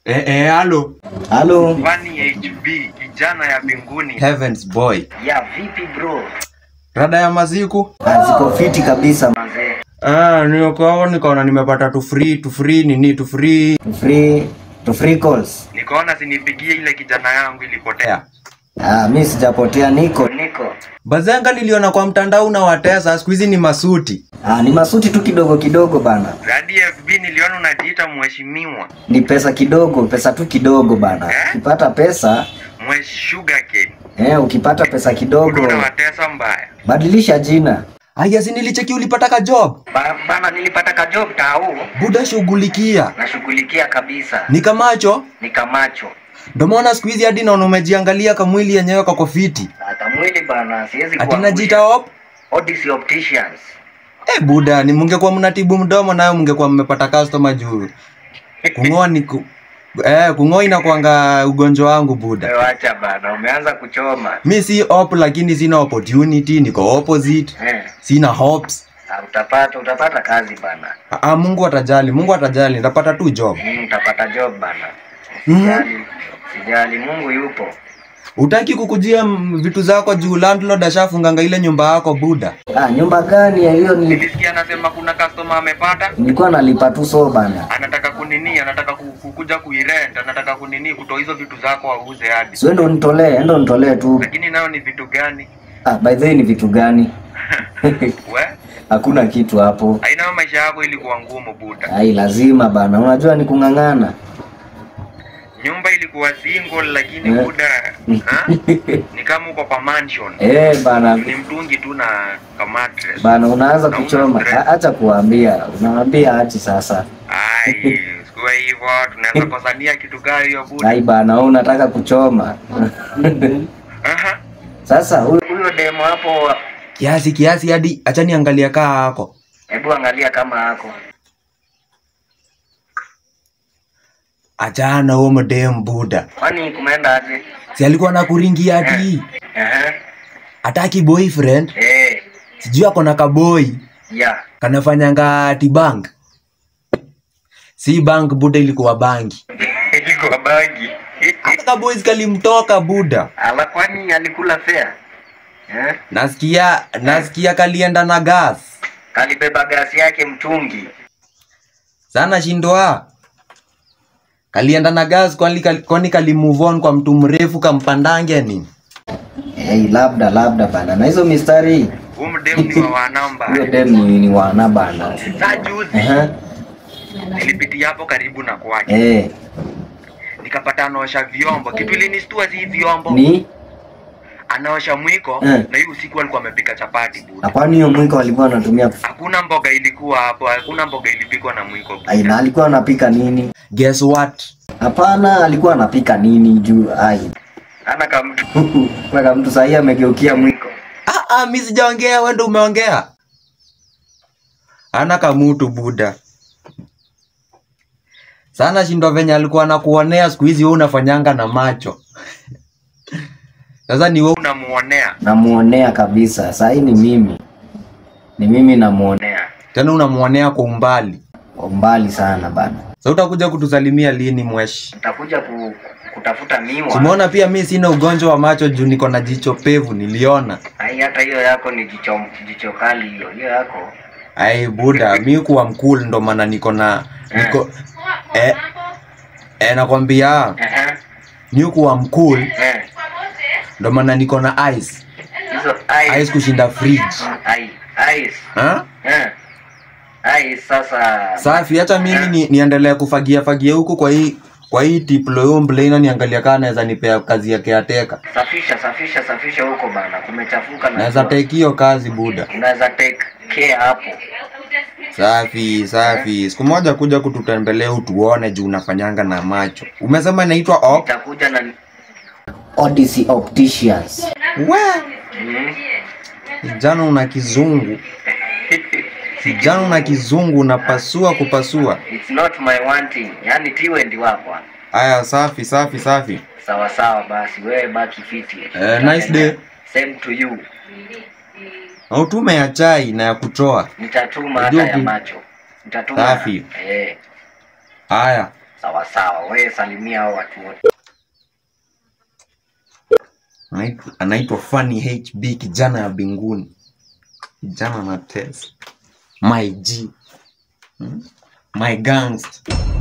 Eh, eh, halo. Halo. Vani HB kijana ya mbinguni. Heavens boy. Ya vipi bro? Rada ya maziku? Ah, Ziko fiti kabisa. Manze. Ah, niko nikaona nimepata tu free, tu free nini, tu free. To free, to free calls. Nikaona sinipigie ile kijana yangu ilipotea. Ah, mi sijapotea niko. Niko. Bazenga niliona kwa mtandao na watesa, siku hizi ni masuti. Ah, ni masuti tu kidogo kidogo bana. Radi FB niliona unajiita mheshimiwa. Ni pesa kidogo, pesa tu kidogo bana. Ukipata pesa, Mwesh sugarcane. eh, ukipata pesa kidogo, Unawatesa mbaya. badilisha jina. Aya, si nilicheki ulipata ka job. Ba, bana nilipata ka job tao. Buda shughulikia. Nashughulikia kabisa. Nikamacho, Nikamacho. ndio maana siku hizi hadi naona umejiangalia kamwili yenyewe kako fiti. Hata mwili bana siwezi Ati najiita op. Odyssey Opticians. Eh, buda, ni mungekuwa mnatibu mdomo nayo mungekuwa mmepata customer juu. Kung'oa ni ku... Eh, kung'oa inakuanga ugonjwa wangu buda. Wewe acha bana, umeanza kuchoma. Mi si op lakini sina opportunity, niko opposite. Eh. Sina hopes. Ah, Utapata utapata kazi bana. Ah, Mungu atajali, Mungu atajali, nitapata tu job. Mm, utapata job bana. Mhm. Sijali. Sijali, Mungu yupo. Utaki kukujia mm, vitu zako juu landlord ashafunganga ile nyumba yako buda. Ah, nyumba gani ya hiyo? Nili- Nilisikia anasema kuna customer amepata, Nilikuwa nalipa tu so bana. anataka kunini, anataka ku- kukuja kuirent, anataka kunini, kutoa hizo vitu zako auze hadi. Sio ndo nitolee, endo nitolee tu. Lakini nayo ni vitu gani? Ah, by the way ni vitu gani? We, Hakuna kitu hapo. aina maisha yako ilikuwa ngumu buda. Ai, lazima bana. Unajua ni kung'ang'ana. Nyumba ilikuwa single lakini Eh. buda ha? ni kama uko kwa mansion. Eh, bana. Ni mtungi tu na ka mattress. Bana unaanza Na una kuchoma. stress. A- Acha kuambia. Unawambia achi sasa. Ai, sikuwa hivyo, tunaweza kosania kitu gani hiyo buda? Ai bana, wewe unataka kuchoma. Aha. Sasa huyo Huyo demo hapo, Kiasi kiasi hadi acha niangalia kaa hako. hebu angalia kama ako. Achana huo mdem buda. Kwani kumeenda aje? Si alikuwa nakuringia ati Aha. ataki boyfriend, Eh, sijui ako na kaboy ya. kanafanyanga ati bank. Si bank buda, ilikuwa bangi. Ilikuwa bagi. Hata kaboys kalimtoka buda. Ala kwani alikula fare? Eh? Nasikia nasikia kalienda na gas. Kalibeba gasi yake mtungi. Sana shindwa. Kalienda na gas kwani kali, kwani kali move on kwa mtu mrefu kampandange nini? hey, labda labda bana. Na hizo mistari Huyu mdemu ni wa wanamba. hiyo dem ni, ni wana bana. Saa juzi Aha. nilipitia hapo karibu na kwake. Eh, Nikapata anaosha vyombo. Kitu ilinistua si vyombo. ni Anaosha mwiko Eh. na hiyo usiku alikuwa amepika chapati buda. na kwani hiyo mwiko alikuwa anatumia Hakuna mboga ilikuwa hapo, hakuna mboga ilipikwa na mwiko buda. ai, na alikuwa anapika nini? Guess what? Hapana, alikuwa anapika nini juu ai. Ana kama mtu Mpaka mtu sahii amegeukia mwiko. Ah, ah, mi sijaongea, wewe ndio umeongea. Ana kamutu buda. Sana shindwa venye alikuwa anakuonea siku hizi wewe unafanyanga na macho. Sasa ni wewe unamuonea. Namuonea kabisa. Sahii ni mimi, ni mimi namuonea Onea. tena unamuonea kwa umbali. kwa umbali sana bana. Sasa utakuja kutusalimia lini mweshi? Utakuja ku, kutafuta miwa. Simuona pia mi sina ugonjwa wa macho juu niko na jicho pevu niliona. Ai, hata hiyo yako ni jicho jicho kali hiyo. Hiyo yako. Ai buda, mi kuwa mkul ndo maana niko na niko eh, eh nakwambia Aha. mi kuwa mkul Eh. ndo maana niko na ice. Hizo Ice ice. kushinda fridge. Ai, ice. Ha? Eh. Ice sasa. Safi, hata mimi ni, niendelee kufagia fagia huku kwa hii kwa hii tiplo hiyo mblena niangalia kama naweza nipea kazi ya caretaker. Safisha, safisha, safisha huko bana. Kumechafuka na Naweza jua. take hiyo kazi buda. Unaweza take care hapo. Safi, safi. Siku moja kuja kututembelea utuone juu unafanyanga na macho. Umesema inaitwa op? Itakuja na Odyssey Opticians. We, mm. jana una kizungu. Jana una kizungu unapasua kupasua. It's not my wanting. Yaani tiwe ndi wako. Aya, safi, safi, safi. Sawa sawa basi wewe baki fiti. Eh, nice day. Same to you. Na utume ya chai na ya kutoa. Nitatuma Unajua hata ya uki- macho. Nitatuma. Safi. Eh. Haya, Sawa sawa, wewe salimia hao watu wote. Anaitwa- anaitwa Funny HB, kijana ya binguni, kijana na test, my G, hmm? my gangster.